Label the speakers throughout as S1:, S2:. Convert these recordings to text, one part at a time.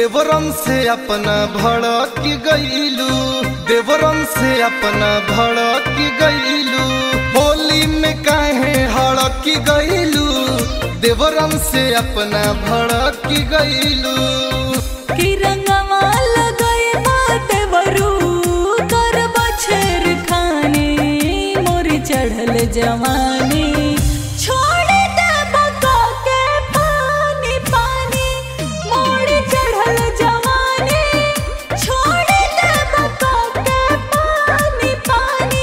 S1: देवरम से अपना भड़क गईलू देवरम से अपना भड़क गईलू होली में काहे हड़क गईलू देवरम से अपना भड़क गईलू
S2: कि रंगवा लगाए बाटे वरू कर बछर खाने मोर चढ़ल जवानी छोड़ दे बका के पानी पानी मोर चढ़ल जवानी छोड़ दे बका के पानी पानी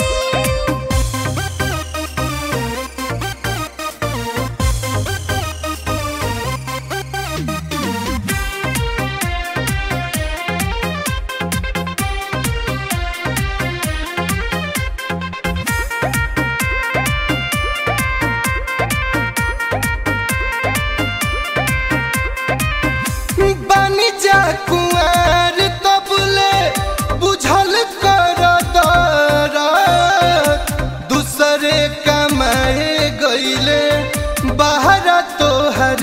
S1: बानी जा कुआर तबले बुझल कर दरद दूसरे कमाए गईले बाहर तोहर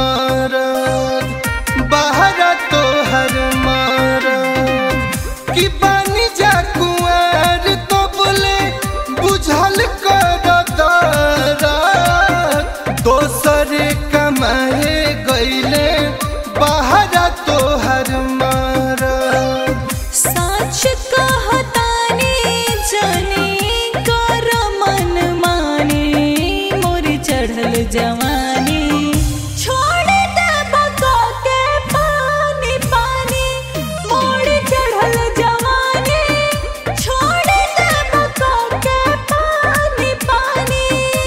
S1: मरद बाहर तोहर मरद कि बानी जा कुआर तबले बुझल कर दरद दोसरे कमाए गईले बाहर तोहर मरद
S2: साच कहतानी जनी कर मन माने मोर चढ़ल जवानी छोड़ दे बका के पानी पानी मोर चढ़ल जवानी छोड़ दे बका के पानी पानी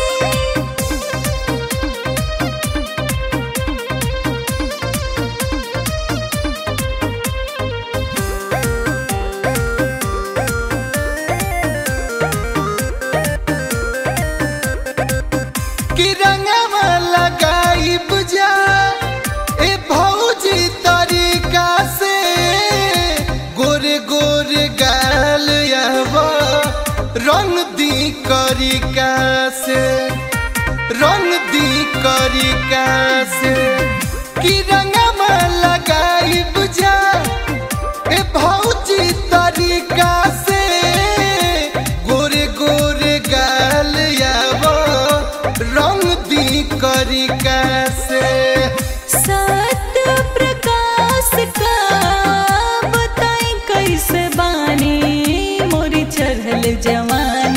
S1: कि रंगवा लगाई बुझा ए भौजी तरीका से गोरे गोरे गाल यहवा रंग दी करिका से रंग दी करिका से कि रंगवा लगाई बुझा ए भौजी तरीका से गोरे गोरे गाल यावो रंग दी करिका से
S2: सत्य प्रकाश का बताई कैसे बानी मोरी चढ़ल जवानी